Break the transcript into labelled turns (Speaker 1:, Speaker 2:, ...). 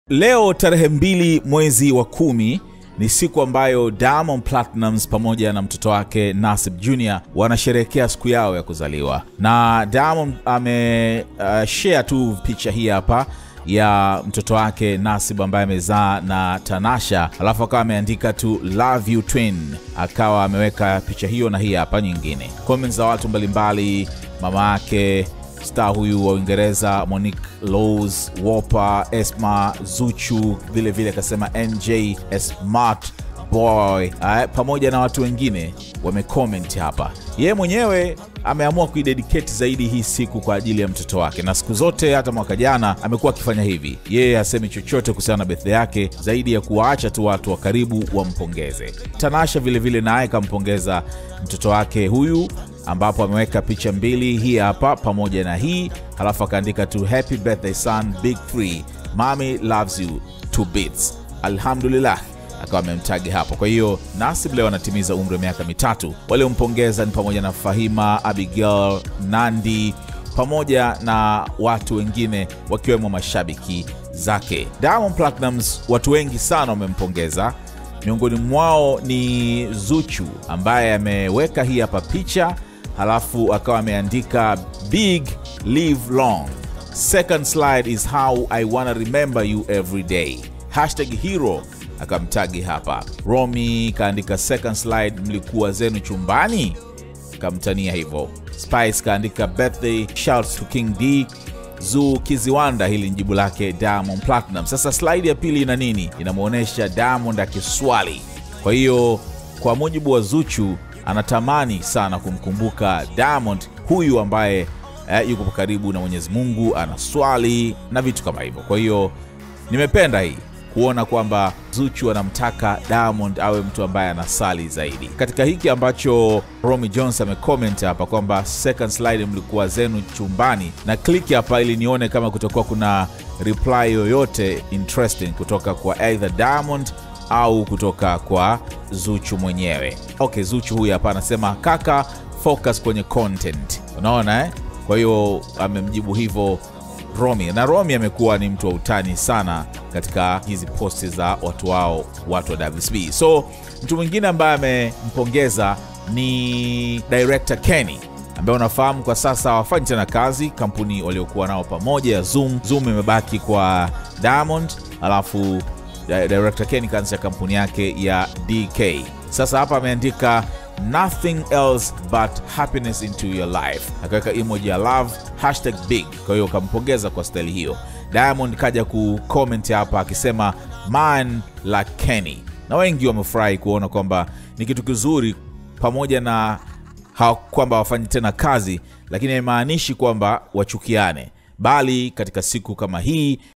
Speaker 1: Leo tarehe mbili mwezi wa kumi ni siku ambayo Diamond Platnumz pamoja na mtoto wake Nasib Jr wanasherehekea siku yao ya kuzaliwa, na Diamond ame uh, share tu picha hii hapa ya mtoto wake Nasib ambaye amezaa na Tanasha, alafu akawa ameandika tu love you twin, akawa ameweka picha hiyo na hii hapa nyingine. Comments za watu mbalimbali, mama yake star huyu wa Uingereza Monique Laws, Wopa, Esma, Zuchu, vile vile akasema NJ smart boy eh, pamoja na watu wengine wamecomment hapa. Yeye mwenyewe ameamua kuidedicate zaidi hii siku kwa ajili ya mtoto wake, na siku zote hata mwaka jana amekuwa akifanya hivi. Yeye hasemi chochote kuhusiana na birthday yake zaidi ya kuwaacha tu watu wa karibu wampongeze. Tanasha vilevile naye kampongeza mtoto wake huyu ambapo ameweka picha mbili, hii hapa pamoja na hii, halafu akaandika tu happy birthday son big free mommy loves you two bits alhamdulillah akawa amemtagi hapo. Kwa hiyo Nasib leo anatimiza umri wa miaka mitatu. Waliompongeza ni pamoja na Fahima, Abigail, Nandi pamoja na watu wengine wakiwemo mashabiki zake. Diamond Platnumz, watu wengi sana wamempongeza miongoni mwao ni Zuchu ambaye ameweka hii hapa picha, halafu akawa ameandika big live long second slide is how I wanna remember you every day hashtag hero akamtagi hapa. Romi kaandika second slide, mlikuwa zenu chumbani, kamtania hivyo. Spice kaandika birthday shouts to King D. Zu Kiziwanda, hili ni jibu lake Diamond Platinum. Sasa slide ya pili ina nini? Inamwonyesha Diamond akiswali. Kwa hiyo kwa mujibu wa Zuchu, anatamani sana kumkumbuka Diamond huyu ambaye eh, yuko karibu na Mwenyezi Mungu, anaswali na vitu kama hivyo. Kwa hiyo nimependa hii kuona kwamba Zuchu anamtaka Diamond awe mtu ambaye anasali zaidi. Katika hiki ambacho Romy Jones amecomment hapa kwamba second slide mlikuwa zenu chumbani, na click hapa ili nione kama kutakuwa kuna reply yoyote interesting kutoka kwa either Diamond au kutoka kwa Zuchu mwenyewe. Okay, Zuchu huyu hapa anasema kaka, focus kwenye content. Unaona eh? Kwa hiyo amemjibu hivyo Romy na Romy amekuwa ni mtu wa utani sana katika hizi posti za watu wao, watu wa WCB. So mtu mwingine ambaye amempongeza ni director Kenny ambaye unafahamu kwa sasa hawafanyi tena kazi, kampuni waliokuwa nao pamoja ya Zoom. Zoom imebaki kwa Diamond, alafu director Kenny kaanzisha kampuni yake ya DK. Sasa hapa ameandika nothing else but happiness into your life, akaweka emoji ya love hashtag big. Kwa hiyo kampongeza kwa staili hiyo. Diamond kaja kucomment hapa akisema man la Kenny, na wengi wamefurahi kuona kwamba ni kitu kizuri, pamoja na kwamba wafanyi tena kazi, lakini haimaanishi kwamba wachukiane, bali katika siku kama hii